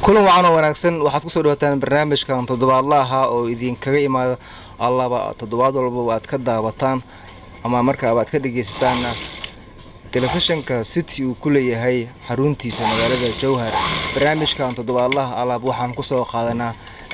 kulan wacan oo wanaagsan waxaad kusoo dhawaataan barnaamijkan toddobaadlaha oo idinkaga imaada allaba toddobaad walba aad ka daawataan ama markaaba aad ka dhegeysataan telefishinka city uu ku leeyahay xaruntiisa magaalada jowhar barnaamijkan toddobaadlaha alaab waxaan kusoo qaadanaa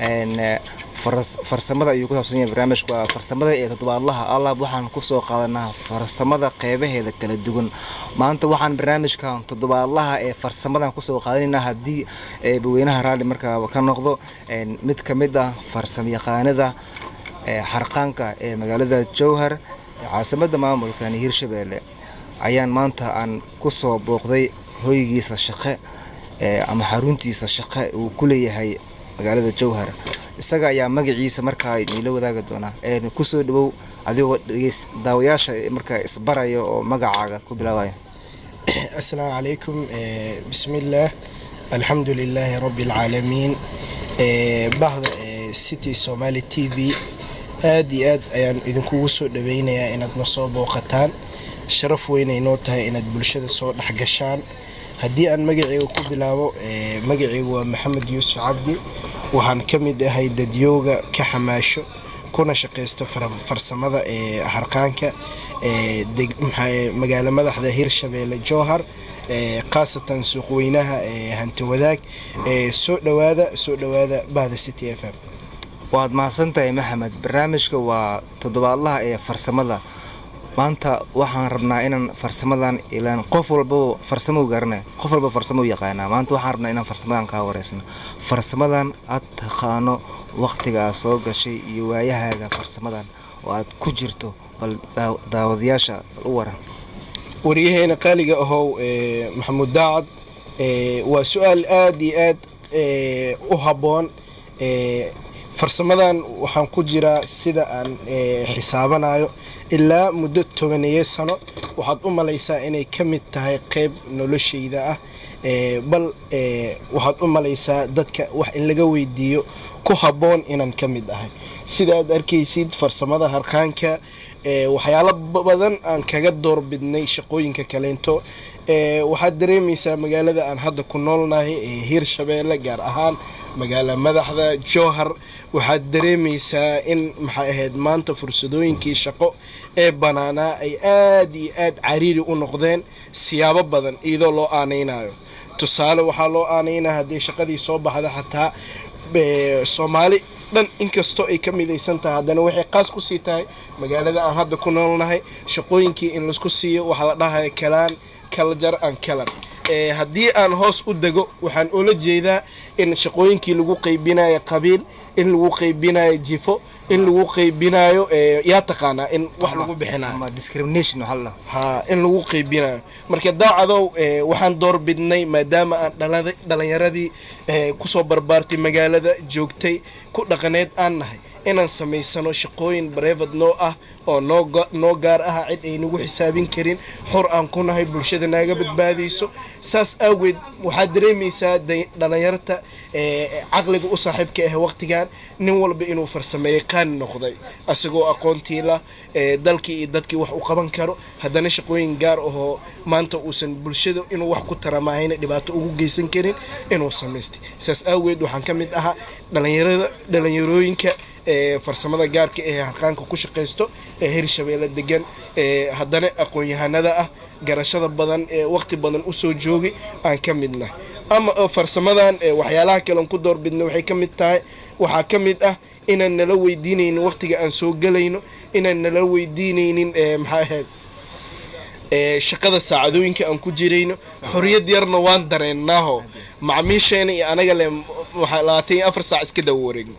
farsamada ayuu ku saabsan yahay barnaamijku waa farsamada ee toddobaadlaha alaab waxaan kusoo qaadanaa farsamada qeybaheeda kala duwan maanta waxaan barnaamijkan toddobaadlaha ee farsamadan kusoo qaadanaynaa haddii eebaweynaha raalli markaa ka noqdo mid ka mid ah farsamayaqaanada xarqaanka ee magaalada jowhar caasimada maamulkan hirshabeelle ayaan maanta aan kusoo booqday hoygiisa shaqe ama xaruntiisa shaqe uu ku leeyahay magaalada jowhar isaga ayaa magaciisa markaa niila wadaagi doonaa kusoo dhawow adigoo daawayaasha markaa isbaraya oo magacaaga ku bilaabaya asalaamu calaykum bismillaah alxamdu lilaahi rabbi alcaalamiin bahda city somaali t v aad iyo aad ayaan idinkugu soo dhaweynayaa inaad na soo booqataan sharaf weynay noo tahay inaad bulshada soo dhexgashaan haddii aan magaceyga ku bilaabo magaceygu waa maxamed yuusuf cabdi waxaan ka mid ahay dadyooga ka xamaasho kuna shaqaysto farsamada ee harqaanka magaalo madaxda hirshabeelle jowhar khaasatan suuqweynaha hanti wadaag soo dhawaada soo dhawaada bahda city f m waad mahadsantahay maxamed barnaamijka waa toddobaadlaha ee farsamada maanta waxaan rabnaa inaan farsamadan ilaan qof walbaba farsamo garanay qof walba farsamo yaqaanaa maanta waxaan rabnaa inaan farsamadan kaa wareysno farsamadan aad taqaano waqtigaa soo gashay iyo waayahaaga farsamadan oo aad ku jirto bal daawadayaasha bal u waran waryaheena qaaliga ahow maxamuud daacad waa su-aal aada iyo aad u habboon farsamadan waxaan ku jiraa sida aan xisaabanayo ilaa muddo tobaneeyo sano waxaad u malaysaa inay ka mid tahay qeyb noloshayda ah bal waxaad u malaysaa dadka wax in laga weydiiyo ku habboon inaan ka mid ahay sida aad arkaysid farsamada harqaanka waxyaalo badan aan kaga doorbidnay shaqooyinka kaleento waxaad dareemaysaa magaalada aan hadda ku noolnahay ee hirshabeelle gaar ahaan magaala madaxda jowhar waxaad dareemaysaa in maxay ahayd maanta fursadooyinkii shaqo ee banaanaa ay aad iyo aad cariiri u noqdeen siyaabo badan iyadoo loo aanaynayo tusaale waxaa loo aanaynaya haddii shaqadii soo baxda xataa soomaali dhan inkastoo ay ka midaysan tahay haddana waxay qaas ku sii tahay magaalada aan hadda ku noolnahay shaqooyinkii in laisku siiyo waxaa la dhahaya kalaan kaljar an kalar haddii aan hoos u dego waxaan oola jeedaa in shaqooyinkii lagu qaybinayo qabiil in lagu qaybinayo jifo in lagu qaybinayo yaa taqaanaa in wax lagu bixinayo ha in lagu qaybinayo marka daacadow waxaan doorbidnay maadaama aan dhalinyaradii kusoo barbaartay magaalada joogtay ku dhaqaneed aan nahay inaan samaysano shaqooyin bareefad noo ah oo noo gaar ah cid aynagu xisaabin karin xor aan ku nahay bulshada naaga badbaadayso saas awgeed waxaad dareemaysaa dhalinyarta caqliga u saaxiibka ah waqtigan nin walba inuu farsameeyey qaani noqday asagoo aqoontiila dalkii iyo dadkii wax u qaban karo haddana shaqooyin gaar ahoo maanta uusan bulshada inuu wax ku taramahayna dhibaato ugu geysan karin inuu samaystay saas awgeed waxaan ka mid ahaa dhalinyarada dhalinyarooyinka farsamada gaarka ee harqaanka ku shaqaysto ee hirshabeelle degan haddana aqoon-yahanada ah garashada badan ee waqti badan usoo joogay aan ka midnah ama farsamadan waxyaalaha kaleon ku doorbidna waxay ka mid tahay waxaa ka mid ah inaan nala weydiinaynin waqtiga aan soo gelayno inaan nala weydiinaynin maxaa ahayd shaqada saacadooyinka aan ku jirayno xoriyad yarna waan dareennaaho macmiisheena iyo anaga le waxaa labaatan iyo afar saac iska dawa wareegno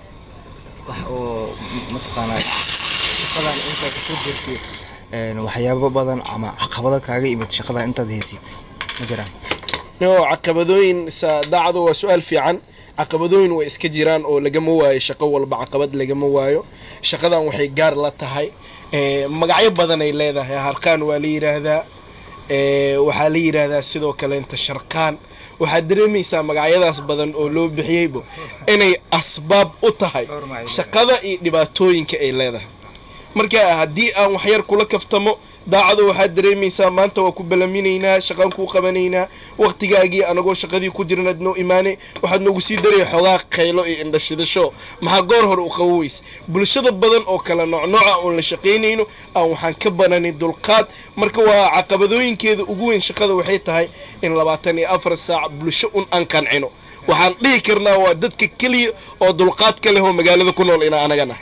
waxyaabo badan ama caqabado kaaga imid shaqada intaad haysid ma jiraan no caqabadooyin daacado waa su-aal fiican caqabadooyin way iska jiraan oo lagama waayo shaqo walba caqabad lagama waayo shaqadan waxay gaar la tahay magacyo badan ay leedahay harqaan waa la yiraahdaa waxaa la yiraahdaa sidoo kaleenta sharqaan waxaad dareemaysaa magacyadaas badan oo loo bixiyeybo inay asbaab u tahay shaqada iyo dhibaatooyinka ay leedahay marka haddii aan waxyar kula kaftamo daacado waxaad dareemaysaa maanta waa ku balaminaynaa shaqaan kuu qabanaynaa waqtigaagii anagoo shaqadii ku jirnaad noo imaanay waxaad noogu sii daraya xoogaa khaylo iyo indhashidasho maxaa goor hore u qaban weyse bulshada badan oo kale noocnooca oon la shaqaynayno aan waxaan ka bananin dulqaad marka waa caqabadooyinkeeda ugu weyn shaqada waxay tahay in labaatan iyo afar saac bulsho un aan qancino waxaan dhihi karnaa waa dadka keliya oo dulqaad ka leh oo magaalada ku nool inaa anagana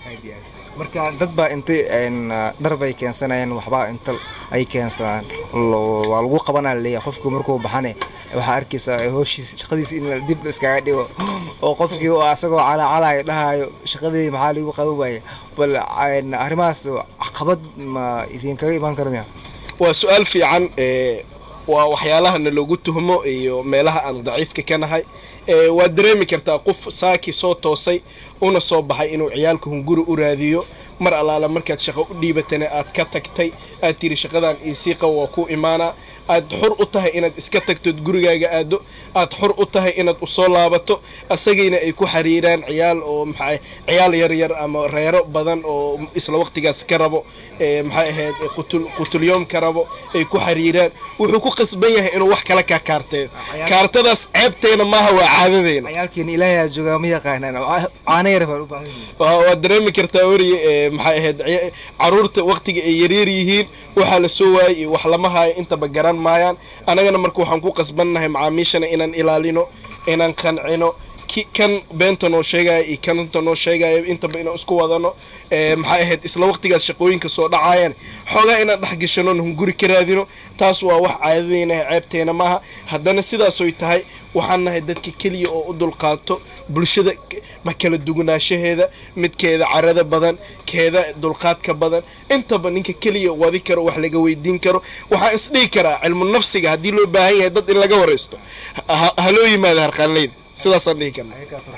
marka dad baa intay dhar bay keensanayeen waxbaa inta ay keensadaan waa lagu qabanaa leeyahay qofku markuu baxane waxaa arkaysaa hooshiis shaqadiisa in dib iskaga dhigo oo qofkii asagoo calaacalayo dhahayo shaqadii maxaa lagu qaban waaya bal arrimahaas caqabad ma idinkaga imaan kara miya waa su-aal fiican waa waxyaalahana loogu tuhmo iyo meelaha aan daciifka ka nahay waad dareemi kartaa qof saaki soo toosay una soo baxay inuu ciyaalka hunguri u raadiyo mar allaala markaad shaqo u dhiibatana aad ka tagtay aad tiri shaqadan iisiiqa waa ku imaanaa aad xur u tahay inaad iska tagtood gurigaaga aado aad xur u tahay inaad usoo laabato asagayna ay ku xiriiraan ciyaal oo maxaa ciyaal yaryar ama reero badan oo isla waqtigaas ka rabo maxay ahayd qutulyoom ka rabo ay ku xiriiraan wuxuu ku qasban yahay inuu wax kala kaa kaarteeyo kaartadaas ceebteena maaha waa caadadeena ciyaalkeena ilaahay aa joogaa ma yaqaanaan caana yar baan u baahan waad dareemi kartaa weriye maxay ahayd caruurta waqtiga ay yaryar yihiin waxaa la soo waayay iyo wax lama haayo intaba garan maayaan annagana marka waxaan ku qasbannahay macaamiishana inaan ilaalino inaan qancino kan beenta noo sheegaya iyo kanta noo sheegaya intaba inaan isku wadano maxay ahayd isla waqtigaas shaqooyinka soo dhacaayaan xoogaa inaan dhexgashano hunguri ka raadino taas waa wax caadadeynaha ceebteena maaha haddana sidaasoy tahay waxaan nahay dadka keliya oo u dulqaato bulshada ma kala duwanaanshaheeda midkeeda carada badan keeda dulqaadka badan intaba ninka keliya wadi karo wax laga weydiin karo waxaan isdhihi karaa cilmu nafsiga haddii loo baahan yahay dad in laga waraysto haloo yimaada harqaanleyda sidaasaan dhihi karna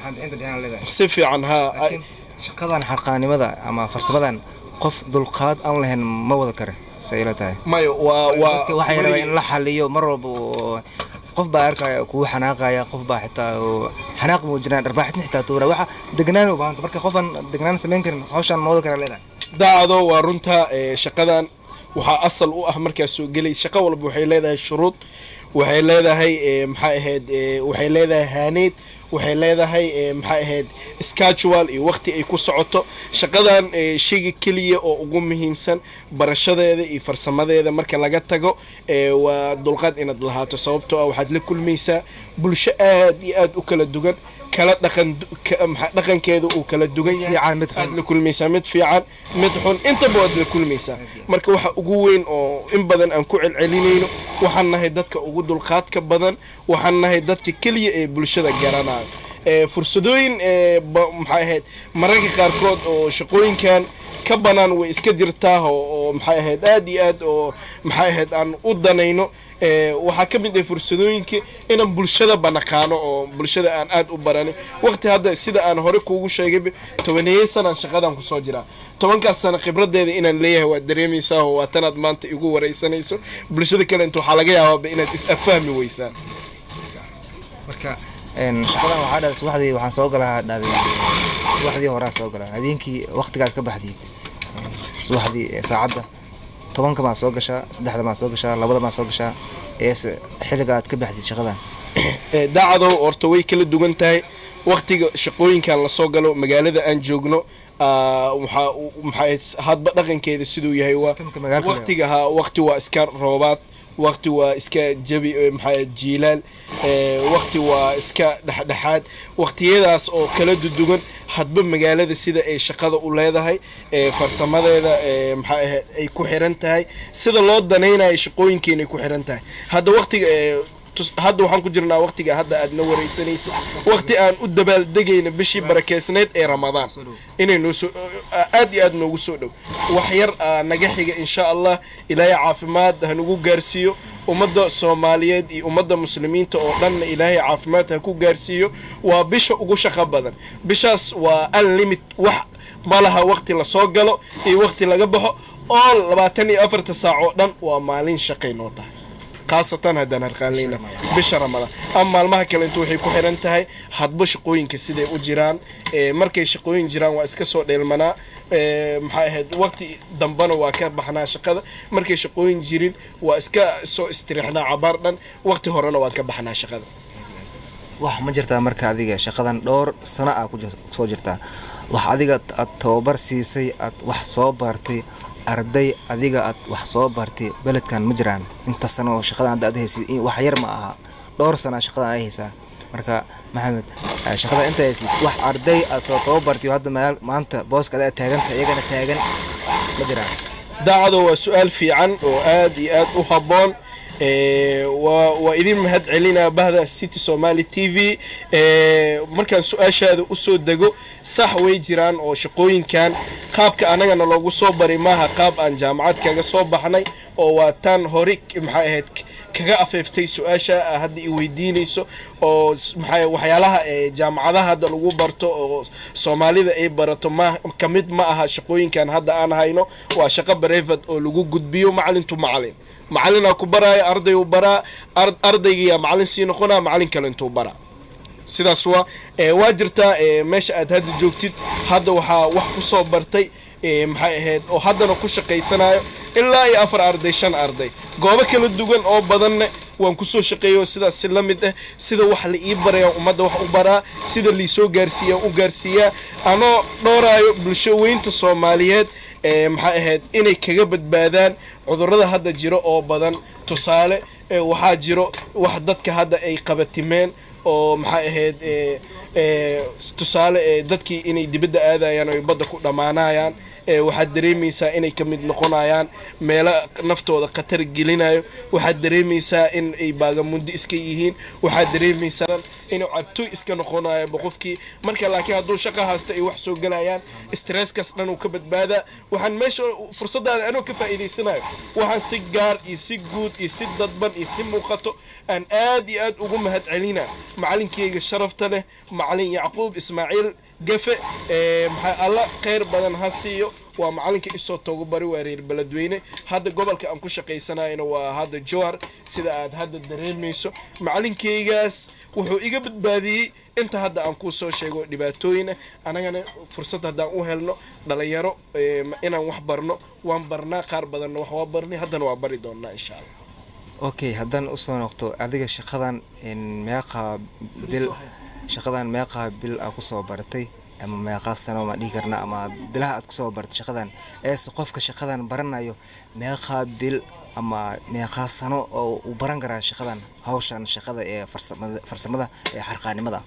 si fiican ha shaqadan xarqaanimada ama farsamadan qof dulqaad aan lahayn ma wada kare say ila tahay mayo waa waa waxay rabaa in la xaliyo mar walba qof baa arkaya kugu xanaaqaya qof baa xitaa xanaaq muujinaya dharbaaxidna xitaa tuura waxa degnaan u baahanta marka qofan degnaan samayn karin hawshaan ma wada kara leedahay daacado waa runta shaqadan waxaa asal u ah markaas soo gelay shaqo walba waxay leedahay shuruud waxay leedahay maxay ahayd waxay leedahay haaneed waxay leedahay maxay ahayd schedule iyo waqti ay ku socoto shaqadan shayga keliya oo ugu muhiimsan barashadeeda iyo farsamadeeda marka laga tago waa dulqaad inaad lahaato sababtoo ah waxaad la kulmaysaa bulsho aad iyo aad u kala dugan kala dhaqan dhaqankeeda uu kala dugan yahay aad la kulmaysaa mid fiican mid xun intaba waad la kulmaysaa marka waxa ugu weyn oo in badan aan ku celcelinayno waxaan nahay dadka ugu dulqaadka badan waxaan nahay dadka keliya ee bulshada garanayo fursadooyin maxay ahayd mararka qaarkood oo shaqooyinkan ka banaan way iska jirtaa oo maxay ahayd aad iyo aad oo maxay ahayd aan u danayno waxaa ka mid ah fursadooyinka inaan bulshada banaqaano oo bulshada aan aad u baranin waqti hadda sida aan hore kuugu sheegay tobaneeyey sanaan shaqadan kusoo jiraa tobankaas sana khibradeeda inaan leeyahay waad dareemaysaa oo waa tanaad maanta igu wareysanayso bulshada kale inta waxaa laga yaabaaba inaad is afahmi weysaan marka shaqadan waxaa dhahday subaxdii waxaan soo galaa dhahday subaxdii horaa soo galaa habeenkii waqtigaad ka baxdiid subaxdii saacadda tobanka maa soo gashaa saddexda maa soo gashaa labada maa soo gashaa eese xilliga aad ka baxdid shaqadan daacadow horta way kala duwan tahay waqtiga shaqooyinkan lasoo galo magaalada aan joogno waxaa maxaa hadba dhaqankeeda siduu yahay waa waqtiga ha waqti waa iska roobaad waqti waa iska jabi maxaa jiilaal waqti waa iska dhexdhexaad waqtiyadaas oo kala dudugan hadba magaalada sida ay shaqada u leedahay farsamadeeda maxaa ahayd ay ku xiran tahay sida loo danaynayo shaqooyinkeena ay ku xiran tahay hadda waqtiga hadda waxaan ku jirnaa waqtiga hadda aadna wareysanaysa waqti aan u dabaaldegayna bishii barakeysneyd ee ramadaan inay noo soo aad iyo aad noogu soo dhow wax yar naga xiga insha allah ilaahay caafimaad hanugu gaarsiiyo ummadda soomaaliyeed iyo ummadda muslimiinta oo dhanna ilaahay caafimaad ha ku gaarsiiyo waa bisha ugu shaqo badan bishaas waa unlimit wax malaha waqti lasoo galo iyo waqti laga baxo oo labaatan iyo afarta saac oo dhan waa maalin shaqay noo tahay khaasatan haddaan harqaanleyna bisha ramadaan ama maalmaha kale intu waxay ku xiran tahay hadba shaqooyinka siday u jiraan ee, markay shaqooyin jiraan waa iska soo dheelmanaa ee, maxay ahayd waqti dambana waa ka baxnaa shaqada markay shaqooyin jirin waa iska soo istiriixnaa cabaar dhan waqti horena waa ka baxnaa shaqada wax ma jirtaa marka adiga shaqadan dhowr sano ah ku jir- soo jirtaa wax adiga t- aad tababar siisay aad wax soo bartay arday adiga aad wax soo bartay beledkan ma jiraan inta sano oo shaqadan hadda aad haysid in- wax yar ma aha dhowr sana shaqadan ay haysaa marka maxamed eh, shaqada inta haysid wax arday aad soo tababartay oo hadda meel maanta booska adaa taaganta iyagana taagan ma jiraan daacado waa su-aal fiican oo aad iyo aad u habboon Ee, waa waa idin mahad celinaa bahda city somali t v ee, markaan su-aashaada usoo dego sax way jiraan oo shaqooyinkan qaabka anagana loogu soo bari maaha qaab aan jaamacad kaga soo baxnay oo waa tan hore maxay ahayd k- kaga afeeftay su-aasha aa hadda i weydiinayso oo s- maxay waxyaalaha ee jaamacadaha hadda lagu barto oo soomaalida ay barato ma ka mid ma aha shaqooyinkan hadda aan hayno waa shaqo brevad oo lagu gudbiyo macalintu macalin macalinaa ku baraayo arday u baraa ar- ardaygiyaa macalin sii noqonaa macalin kale intuu baraa sidaas waa ee, waa jirtaa ee, meesha aad hadda joogtid hadda waxaa wax ku soo bartay ee, maxay ahayd oo haddana ku shaqaysanayo ilaa iyo afar arday shan arday goobo kala duwan oo badanna waan kusoo shaqeeyo sidaas si la mid ah sida wax la ii barayaan ummadda wax u baraa sida liisoo gaarsiiyaan u gaarsiiyaa anoo dhowraayo bulsho weynta soomaaliyeed ee, maxay ahayd inay kaga badbaadaan cudurrada hadda jiro oo badan tusaale ee, waxaa jiro wax dadka hadda ay qabatimeen oo maxay ahayd ee, ee, tusaale ee, dadkii inay dibadda aadayaan oo ay badda ku dhammaanayaan ee, waxaad dareemaysaa inay ka mid noqonayaan meelo naftooda khatar gelinayo waxaad dareemaysaa in ay baagamundi iska yihiin waxaad dareemaysaa inuu cabtoy iska noqonayo qofkii marka laakiin hadduu shaqa haysto ay wax soo gelayaan stresskaas dhan uu ka badbaadaa waxaan meesha fursadaada anoo ka faa'iidaysanayo waxaan si gaar iyo si guud iyo si dadban iyo si muuqato aan aad iyo aad ugu mahad celina macalinkeyga sharafta leh macalin yacquub ismaaciil gafe ee, maxaa alla khayr badan ha siiyo waa macalinka isoo togobari waa reer beledweyne hadda gobolka aan ku shaqaysanayna waa hadda jowhar sida aad hadda dareemayso macalinkeygaas wuxuu iga badbaadiyey inta hadda aan kuu soo sheego dhibaatooyina anagana fursad haddaan u helno dhalinyaro ee, ma- inaan wax barno waan barnaa qaar badanna wax waa barnay haddana waa bari doonaa insha allah okay haddaan usoo noqto adiga shaqadan in meeqa bil shaqadan meeqa bil aa kusoo baratay ama meeqa sano ma dhihi karna ama bilaha aad kusoo baratay shaqadan eese qofka shaqadan baranayo meeqa bil ama meeqa sano oo uu baran karaa shaqadan hawshan shaqada ee farsamada farsamada ee xarqaanimada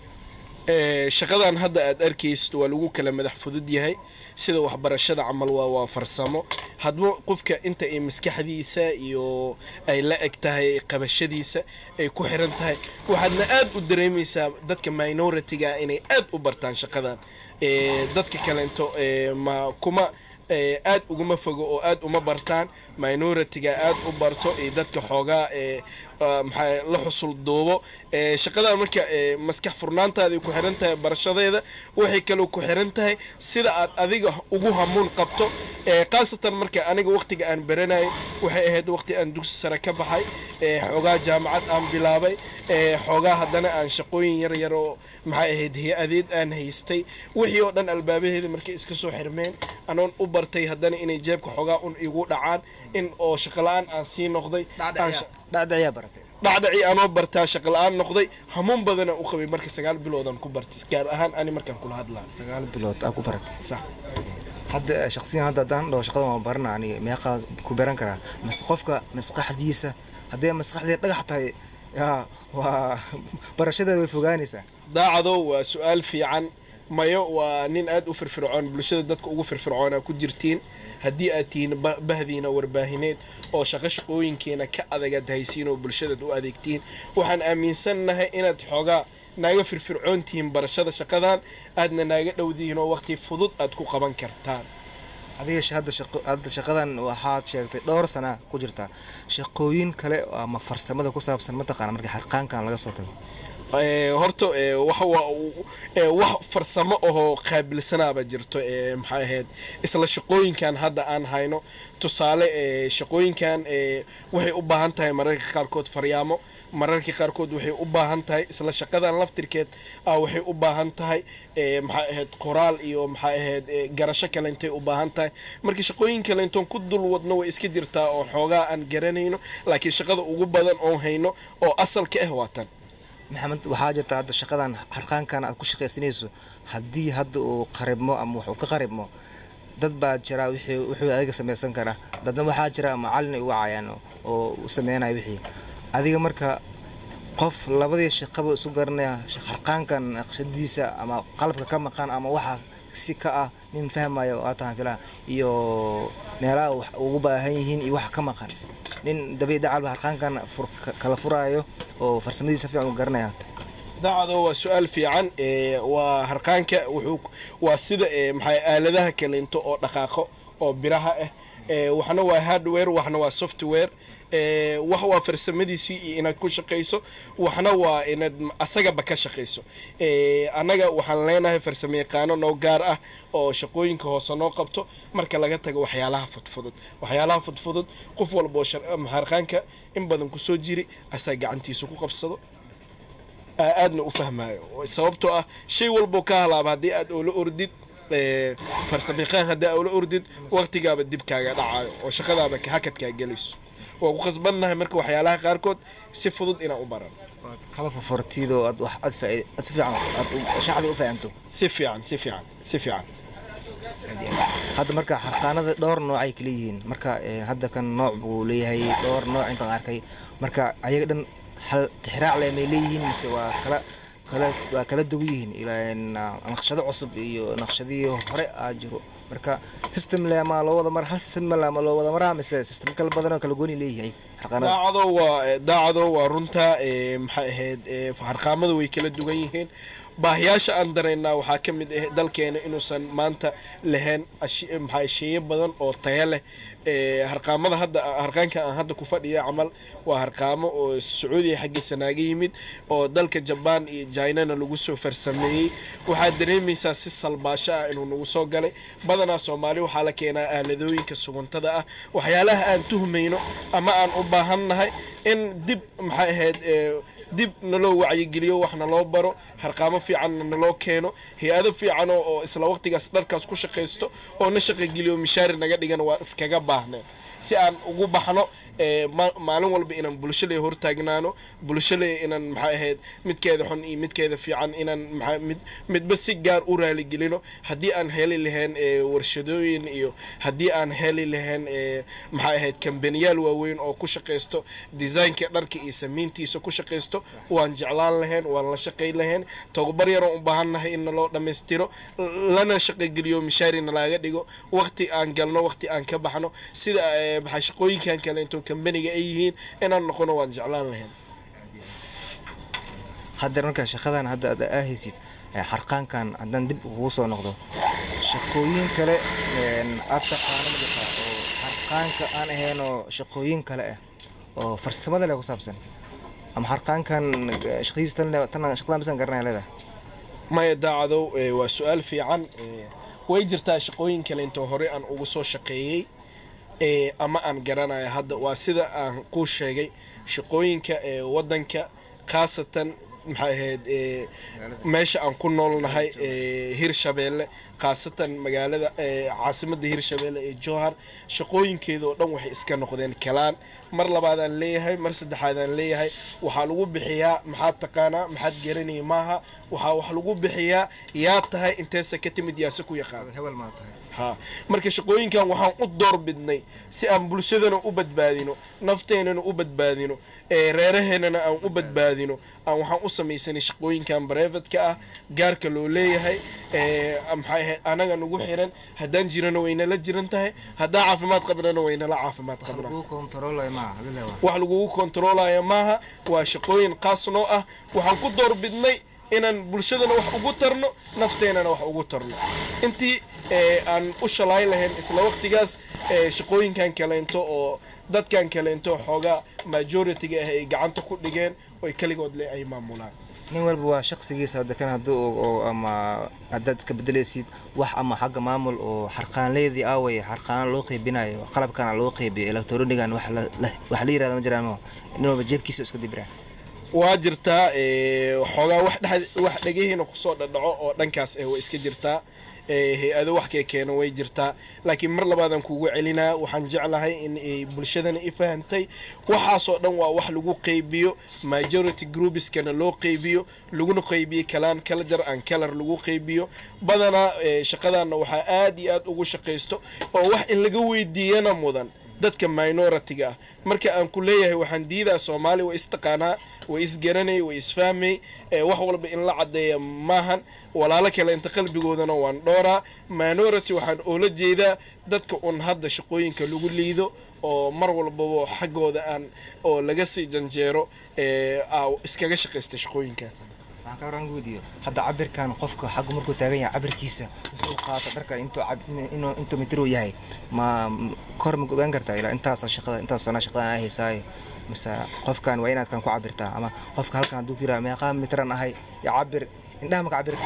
Ee, shaqadan hadda aad arkaysid waa lagu kala madax fudud yahay sida waxbarashada camal waa waa farsamo hadba qofka inta ay maskaxdiisa iyo ay la eg tahay qabashadiisa ay ku xiran tahay waxaadna aad u dareemaysaa dadka minority-ga inay aad u bartaan shaqadan Ee, dadka kalento ee, ma kuma ee, aad uguma fogo oo aad uma bartaan minority-ga aad u barto iyo dadka xoogaa ee ah, maxaa la xusul duubo ee, shaqadan marka ee, maskax furnaantaada ku xiran tahay barashadeeda waxay kaloo ku xiran tahay sida aad adiga ugu hamuun qabto ee, khaasatan marka aniga waqtiga aan baranayay waxay ahayd waqti aan dugsi sare ka baxay ee, xoogaa jaamacad aan bilaabay ee, xoogaa haddana aan shaqooyin yar yar oo maxay ahayd hay-adeed aan haystay wixii oo dhan albaabaheeda markay iska soo xirmeen anoon u bartay haddana inay jeebka xoogaa un igu dhacaan in oo shaqala-aan aan sii noqday aan sha- dhacdhacyaa baratay dhacdhacii anoo bartaa shaqala-aan noqday hamuun badana u qabay marka sagaal biloodan ku bartay gaar ahaan ani markaan kula hadlaa sagaal bilood aa ku baratay sax hadda shaqsiyan hadda haddaan dhaho shaqadan waan barana aniga meeqa ku baran karaa mas qofka maskaxdiisa haddee maskaxdii dhagax tahay yaa waa barashadeeda way fogaanaysaa daacado waa su-aal fiican mayo waa nin aad u firfircoon bulshada dadka ugu firfircoona ku jirtiin haddii aad tihiin ba- bahdiina warbaahineed oo shaqo shaqooyinkeena ka adagaad haysiin oo bulshadaad u adeegtiin waxaan aaminsannahay inaad xoogaa naaga firfircoon tihiin barashada shaqadan aadna naaga dhowdihiin oo waqti fudud aad ku qaban kartaan adiga sh- hadda shaqo hadda shaqadan waxaad sheegtay dhowr sana ku jirtaa shaqooyin kale ama farsamada ku saabsan mataqaana marka xarqaankan laga soo tago Ee, horta ee, waxa waa uu- ee, wax farsamo ahoo qaabilsanaaba jirto ee, maxay ahayd isla shaqooyinkan hadda aan hayno tusaale ee, shaqooyinkan ee, waxay u baahan tahay mararka qaarkood faryaamo mararka qaarkood waxay u baahan tahay isla shaqadan laftirkeed ah waxay u baahan tahay ee, maxay ahayd qoraal iyo maxay ahayd ee, garasho kale intay u baahan tahay marka shaqooyin kale intoon ku dul wadno way iska jirtaa oo xoogaa aan garanayno laakiin shaqada ugu badan oon hayno oo asalka ah waa tan maxamed waxaa jirta hadda shaqadan harqaankan aad ku shaqaysanayso haddii hadda uu qaribmo ama wax uu ka qaribmo dad baa jira wixii wuxuu adiga samaysan kara dadna waxaa jira macallin ay u wacayaan oo u sameynaya wixii adiga marka qof labadii shaqaba isu garanaya harqaankan naqshadiisa ama qalabka ka maqan ama waxa si ka ah nin fahmayo oo aad tahan filaha iyo meelaha wax ugu baahan yihiin iyo waxa ka maqan nin dabiic dacalba harqaankan fur kala furaayo oo farsamadiisa fiican u garanaya daacado waa su-aal fiican ee, waa harqaanka wuxuu waa sida ee, maxay aaladaha kaleento oo dhaqaaqo oo biraha ah ee, waxna waa hardware waxna waa software ee, wax waa farsamadiisii iyo inaad ku shaqayso waxna waa inaad m- asagaba ka shaqayso ee, annaga waxaan leenahay farsamo yaqaano noo gaar ah oo shaqooyinka hoose noo qabto marka laga tago waxyaalaha fudfudud waxyaalaha fudfudud qof walba oo shar- ama harqaanka in badan kusoo jiri asaa gacantiisa ku qabsado aa- aadna u fahmaayo sababtoo ah shay walboo ka halaaba haddii aad oola ordid ee, farsamayaqaan haddii aad oola ordid waqtigaaba dib kaaga dhacayo oo shaqadaaba ka- hakadkaa gelayso waa ku khasbannahay marka waxyaalaha qaarkood si fudud inaan u baran kala furfurtido aad wax aad faa'iid aad si fiican aad u- shacbi u fahanto si fiican si fiican si fiican hadda marka harqaanada dhowr nooc ay kala yihiin marka eh, hadda kan nooc buu leeyahay dhowr nooc intaan arkay marka ayaga dhan hal tixraac leh may leeyihiin mise waa kala kala waa kala duwan yihiin ilaa na- naqshado cusub iyo naqshadihii hore aa jiro marka system le ama loo wada mar hal system le ama loo wada maraa mise system kala badan oo kala gooni leeyahay harqaanada daacado waa daacado waa runta ee, maxay ahayd ee, harqaamada way kala duwan yihiin baahiyaasha aan dareynaa waxaa ka mid ah dalkeena inuusan maanta lahayn ashi- maxaa sheeye badan oo tayo leh ee, harqaamada hadda harqaanka aan hadda ku fadhiya camal waa harqaamo oo sacuudiya xaggiisa naaga yimid oo dalka jabaan iyo jainana lagu soo farsameeyey waxaad dareemaysaa si salbaasho ah inuu nagu soo galay badanaa soomaali waxaa la keenaa aaladooyinka suguntada ah waxyaalaha aan tuhmayno ama aan u baahannahay in dib maxay ahayd ee, dib naloo wacyigeliyo wax naloo baro harqaamo fiicanna naloo keeno hay-ado fiican oo oo isla waqtigaas dharkaas ku shaqaysto oo na shaqageliyo mishaari naga dhigan waa iskaga baahneen si aan ugu baxno ee, ma- maalin walba inaan bulshada hortaagnaano bulshada inaan maxay ahayd midkeeda xun iyo midkeeda fiican inaan maxaa mid midba si gaar u raaligelino haddii aan heli lahayn ee, warshadooyin iyo haddii aan heli lahayn ee, maxay ahayd kambaniyaal waaweyn oo ku shaqaysto designka dharka iyo samayntiisa ku shaqaysto waan jeclaan lahayn waan la shaqayn lahayn tababar yaroon u baahannahay in naloo dhammaystiro lana shaqageliyo mishaarina laga dhigo waqti aan galno waqti aan ka baxno sida ee, maxaa shaqooyinkan kale intoo kambaniga ay yihiin inaan noqono waan jeclaan lahayn hadda marka shaqadan hadda aad aahaysid eh, harqaankan haddaan dib ugu soo noqdo shaqooyin kale een, aad taqaano ma jirtaa oo harqaanka aan ahayn oo shaqooyin kale ah oo farsamada leh ku saabsan ama harqaankan eh, shaqadiisa tan le- tan shaqadan bisan garanaya leedahay maya daacadow ee, waa su-aal fiican ee, way jirtaa shaqooyin kale intoo hore aan ugu soo shaqeeyey ee, ama aan garanayo hadda waa sida aan kuu sheegay shaqooyinka ee wadanka khaasatan maxay ahayd ee, meesha aan ku noolnahay ee, hirshabeelle khaasatan magaalada ee, caasimadda hirshabeelle ee jowhar shaqooyinkeeda oo dhan waxay iska noqdeen kalaan mar labaadaan leeyahay mar saddexaadaan leeyahay waxaa lagu bixiyaa maxaad taqaanaa maxaad garanaya maaha waxaa wax lagu bixiyaa yaa tahay inteesa ka timid yaase ku yaqaan hebel maa tahay ha marka shaqooyinkan waxaan u door bidnay si aan bulshadana u badbaadino nafteenana u badbaadino ee reeraheennana aan u badbaadino aan waxaan u samaysanay shaqooyinkan brevetka ah gaarka loo leeyahay ee maxay ahayd anaga nagu xiran haddaan jirana waynala jiran tahay haddaan caafimaad qabnana waynala caafimaad qabnaa lagu kontroolay maaha hadii leewa wax lagugu kontroolaya maaha waa shaqooyin qaas noo ah waxaan ku door bidnay inaan bulshadana wax ugu tarno nafteenana wax ugu tarno intii ee, aan u shalay lahayn isla waqtigaas ee, shaqooyinkan kaleento oo dadkan kaleento xoogaa majority-ga ah ay gacanta ku dhigeen oy keligood le ay maamulaan nin walba waa shaqsigiisa hadda kan hadduu oo ama haddaad iska bedelaysid wax ama xagga maamul oo xarqaanleydii aaway xarqaano loo qeybinayo qalabkana loo qeybiyo electronigan wax la la- wax la yirahdo ma jiraan mo nin walba jeebkiisa iska dibiraan waa jirtaa ee, xoogaa wax dhex- wax dhegihiina kusoo dhadhaco oo dhankaas eh way iska jirtaa ee, hay-ado wax kee keeno way jirtaa laakiin mar labaadan kugu celinaa waxaan jeclahay in ay bulshadana i fahantay waxaasoo dhan waa wax lagu qeybiyo majority groupiskana loo qeybiyo laguna qeybiyo kalaan kalajar aan kalar lagu qeybiyo badanaa ee, shaqadaana waxaa aad iyo aad ugu shaqaysto oo wax in laga weydiiyana mudan dadka minority-ga ah marka aan ku leeyahay waxaan diidaa soomaali way istaqaanaa way isgaranay way isfahmay ee wax walba in la caddeeya maahan walaalo kale inta qalbigoodana waan dhooraa minority waxaan oola jeedaa dadka un hadda shaqooyinka lagu liido oo mar walbaba xaggooda aan oo laga sii janjeero ee aa iskaga shaqaysta shaqooyinkaas waxaan ka waran weydiiyo hadda cabirkan qofka xaggu markuu taagan yahay cabirkiisa wuxuu qaata dharka intuu cab- inuu intuu mitir uu yahay ma m- kor ma ogaan kartaa ilaa intaasa shaqada intaas sanaa shaqadan ay haysaayo mise qofkan waa inaad kan ku cabirtaa ama qofka halkan hadduu ku yiraha meeqaa mitran ahay ya cabir indhaha maka cabir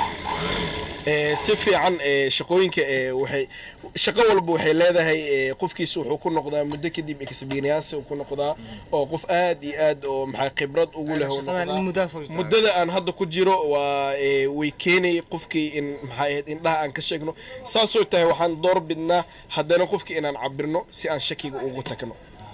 ee si fiican ee shaqooyinka ee waxay shaqo walba waxay leedahay ee qofkiisa wuxuu ku noqdaa muddo kadib experience uu ku noqdaa oo qof aad iyo aad oo maxaa khibrad ugu leh uu shaqadan in noqdaa. muddaa soo jirtaa. muddada aan hadda ku jiro waa ee, way keenay qofkii in maxay ahayd indhaha aan ka sheegno saasoo tahay waxaan door bidnaa haddana qofkii inaan cabirno si aan shakiga ugu tagno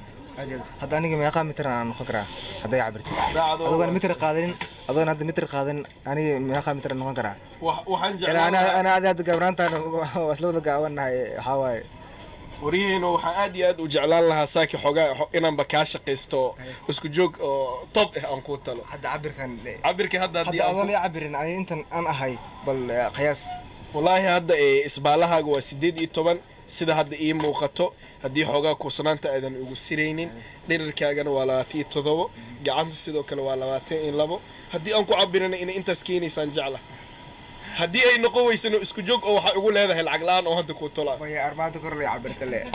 hadda aniga meeqaa mitran aan noqon karaa hadday cabirtid Daacadoo adoon waa mitir qaadanin adoon hadda mitir qaadanin aniga meeqaa mitran noqon karaa Wa- waxaan ilaa jeclaan ana lahaa- ana aad aad gabraantaan waa isla wada gaawanahay waxaa waaye waryaheena waxaan aad iyo aad u jeclaan lahaa saaki xogaa xo- inaanba kaa shaqaysto isku joog oo top ah aan kuu talo hadda cabirkan cabirka hadda haddii hadda aan adoon ku- ii cabirin ani intan aan ahay bal eh, qiyaas wallaahi hadda ee isbaalahaaga waa sideed iyo toban sida hadda ii muuqato haddii xoogaa kuusnaanta aadan ugu siraynin dhirirkaagana waa labaatan iyo todobo gacanta sidoo kale waa labaatan iyo labo haddii aan ku cabirana inay intaas keenaysaan jecla haddii ay noqon weysano isku joog oo waxay ugu leedahay lacag la-aan oo hadda kuu tola way arbaada kor lay cabirta le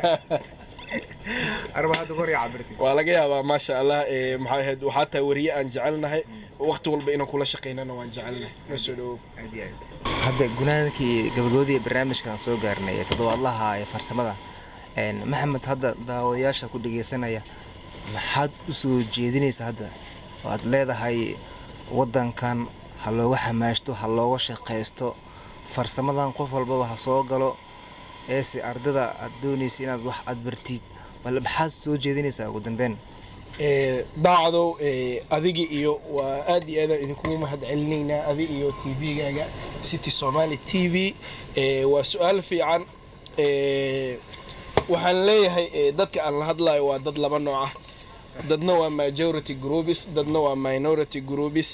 arbaada kor lay cabirta waa laga yaabaa maasha allah ee maxay ahayd waxaa tahay wariye aan jecelnahay waqti walba inaan kula shaqaynana waan jecelnahay ma soo dhawow hadda gunaadkii gabagabadii barnaamijkan soo gaarnay ee toddobaadlaha ee farsamada een, maxamed hadda daawadayaasha ku dhegeysanaya maxaad u soo jeedinaysa hadda oo aad leedahay wadankan ha looga xamaashto ha looga shaqaysto farsamadan qof walbaba ha soo galo eese ardada aad doonaysa inaad wax aad bartid bal maxaad soo jeedinaysaa ugu dambeyn ee daacdow ee adiga iyo waa aad iyo aadaan idinkugu mahad celinaynaa adi iyo t v-gaaga city somali t v ee waa su-aal fiican ee waxaan leeyahay ee dadka aan la hadlayo waa dad laba nooc ah dadna waa majority groups dadna waa minority groups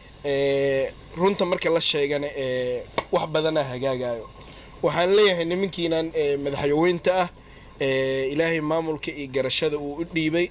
ee runta marka la sheegana ee wax badana hagaagayo waxaan leeyahay nimankiinan ee madaxweynta ah ee ilaahay maamulka iyo garashada uu u dhiibay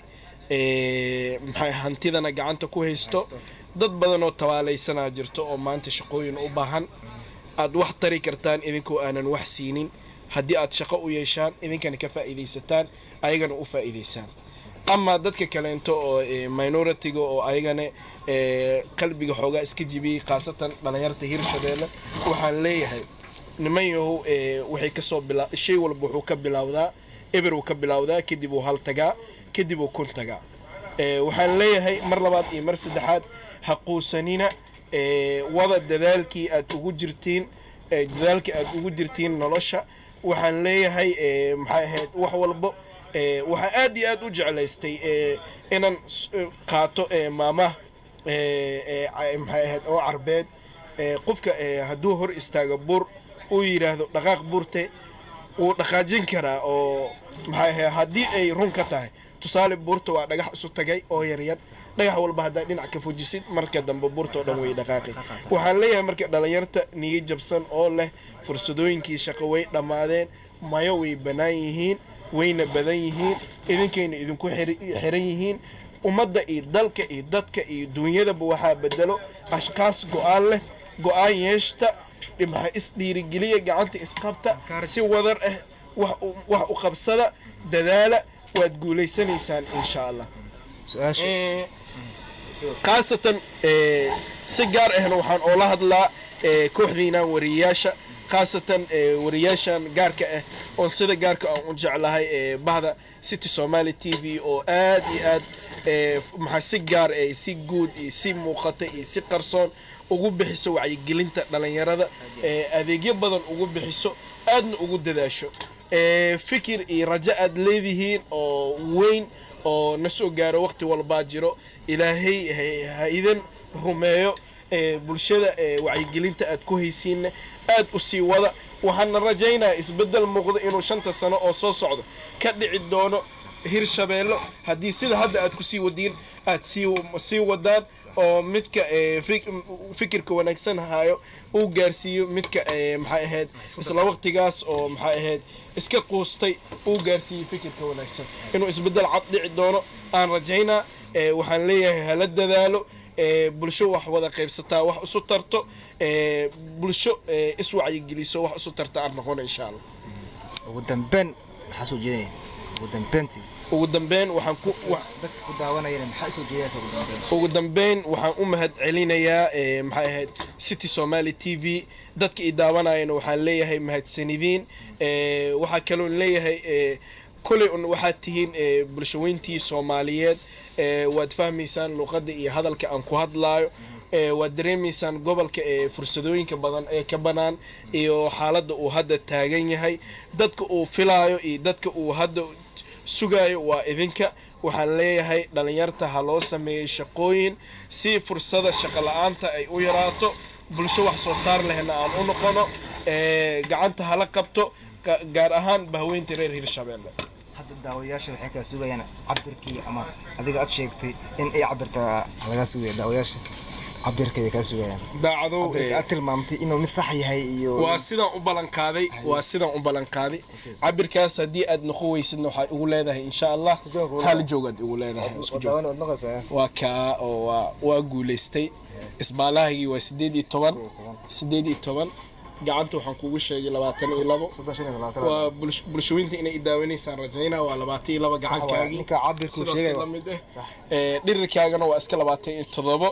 ee maxay hantidana gacanta ku haysto dad badan oo tabaalaysanaa jirto oo maanta shaqooyin u baahan aad wax tari kartaan idinkoo aanan wax siinin haddii aad shaqo u yeeshaan idinkana ka faa'iidaysataan ayagana u faa'iidaysaan ama dadka kaleento oo ee, minority-ga oo ayagana ee, qalbiga xoogaa iska jibiyey khaasatan dhalinyarta hirshabeelle waxaan leeyahay niman yahow ee, waxay kasoo bila shay walba wuxuu ka bilowdaa eber uu ka bilowdaa kadib uu hal tagaa kadib uu kun tagaa ee, waxaan leeyahay mar labaad iyo mar saddexaad ha quusanina ee, wada dadaalkii aad ugu jirtiin ee, dadaalkii aad ugu jirtiin nolosha waxaan leeyahay ee, maxay ahayd wax walbo ee, waxaan aad iyo aad u jeclaystay ee, inaan s- ee, qaato ee, maamaha ee, ee, ca- maxay ahayd oo carbeed ee, qofka ee, hadduu hor istaago buur uu yidhaahdo dhaqaaq buurte wuu dhaqaajin karaa oo maxay ahayd haddii ay run ka tahay tusaale buurta waa dhagax isu tagay oo yaryar dhagax walba haddaa dhinac ka fujisid marka dambe buurta oo dhan way dhaqaaqi waxaan leeyahay marka dhalinyarta niyo jabsan oo leh fursadooyinkii shaqo way dhammaadeen mayo way bannaan yihiin wayna badan yihiin idinkayna idinku xiri- xiran yihiin ummadda iyo dalka iyo dadka iyo duunyadaba waxaa bedelo ashkaas go-aan leh go-aan yeeshta maxaa isdhiirigeliya gacanta isqabta si wadar ah wax u- wax u qabsada dadaala waad guulaysanaysaan insha allah su-aasha Ee, khaasatan ee, si gaar ahna waxaan oola hadlaa ee, kooxdiinaan wariyayaasha khaasatan ee, wariyaashan gaarka ah oon sida gaarka aan u jeclahay ee, bahda city somali t v oo aad iyo aad ee, maxaa si gaar eh, si guud iyo si muuqata iyo si qarsoon ugu bixiso wacyigelinta dhalinyarada ee, adeegyo badan ugu bixiso aadna ugu dadaasho ee, fikir iyo rajo aad leedihiin oo weyn oo na soo gaaro waqti walbaa jiro ilaahay ha- ha idin rumeeyo ee, bulshada ee, wacyigelinta aad ku haysiinna aad u sii wada waxaana rajaynayaa isbeddel muuqda inuu shanta sano oo soo socdo ka dhici doono hirshabeello haddii sida hadda aad ku sii wadiin aad sii sii wadaan oo midka ee, fik- fikirka wanaagsan hayo uu gaarsiiyo midka ee, maxay ahayd isla waqtigaas oo maxay ahayd iska quustay uu gaarsiiyo fikirka wanaagsan inuu isbeddel cad dhici doono aan rajaynaa ee, waxaan leeyahay hala dadaalo ee, bulsho wax wada qaybsataa wax isu tarto ee, bulsho ee, iswacyigeliso wax isu tarta aan noqono insha allah ugu dambeyn maxaa soo jeedinaya ugu dambeyntii ugu dambeyn waxaan ku wa- dadka ku daawanayana maxaa soo jeedinaysa ugu dambeyn ugu dambeyn waxaan u mahad celinayaa ee, maxay ahayd city somali t v dadka i daawanayana waxaan leeyahay mahadsanidiin ee, waxaa kaloon leeyahay ee, koley un waxaad tihiin ee, bulshaweyntii soomaaliyeed ee, waad fahmaysaan luqadda iyo hadalka aan ku hadlaayo ee, waad dareemaysaan gobolka ee fursadooyinka badan ee ka banaan iyo xaaladda uu hadda taagan yahay dadka uu filaayo iyo dadka uu hadda sugaayo waa idinka waxaan leeyahay dhalinyarta ha loo sameeyey shaqooyin si fursada shaqo la-aanta ay u yaraato bulsho wax soo saar lehna aan u noqono ee, gacanta hala qabto ga- gaar ahaan bahweynta reer hirshabeelle hadda daawayaasha waxay kaa sugayaan cabirkii ama adiga aad sheegtay in ay cabirta lagaa sugaya daawayaasha cabirka bay kaa sugayaan daacadow cabirka ee, aad tilmaamtay inuu mid sax yahay iyo waa sidaan u ballanqaaday waa sidaan u ballanqaaday cabirkaas haddii aad noqon weysidna waxaad ugu leedahay insha allah joog walaal. hal joogaad igu leedahay isku joog daawan waad maqlaysaa waa kaa oo waa waa guulaystay isbaalahaygii waa sideed iyo toban sideed iyo toban gacanta waxaan kugu sheegay labaatan iyo labo soddon shan iyo labaatan waa bulsh- bulshooyinta inay idaawanaysaan rajaynaa waa labaatan iyo laba gacankaagii ninka cabirku sidaas sheegay la mid ah Ee, dhirirkaagana waa iska labaatan iyo todobo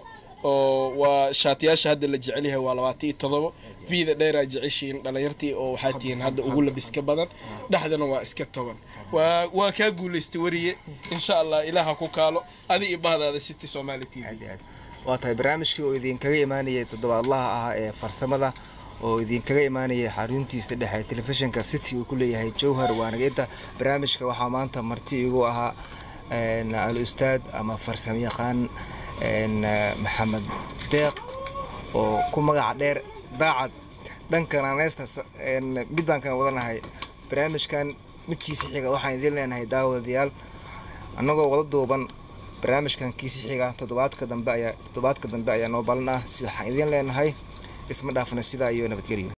oo waa shaatiyaasha hadda la jecel yahay waa labaatan iyo todobo vida dheeraa jeceshiin dhalinyartii oo waxaa tihiin hadda ugu labiska badan dhexdana waa iska toban waa waa kaa guulaystay wariye insha allah ilaaha ku kaalo adi iyo bahdaada city somali t v aad iyo aad waa tahay barnaamijkii oo idinkaga imaanayay toddobaadlaha ah ee farsamada oo idinkaga imaanayay xaruntiisa dhexe telefishinka city uu ku leeyahay jowhar waanageynta barnaamijka waxaa maanta marti igu ahaa een, al ustaad ama farsamo yaqaan een, maxamed deeq oo ku magaca dheer daacad dhankan aneesta mid baan kan wadanahay barnaamijkan midkiisa xiga waxaan idin leenahay daawadayaal annagoo wada duuban barnaamijkan kiisi xiga toddobaadka dambe ayaa toddobaadka dambe ayaa noo balan ah si waxaan idin leenahay isma dhaafna sidaa iyo nabadgelyo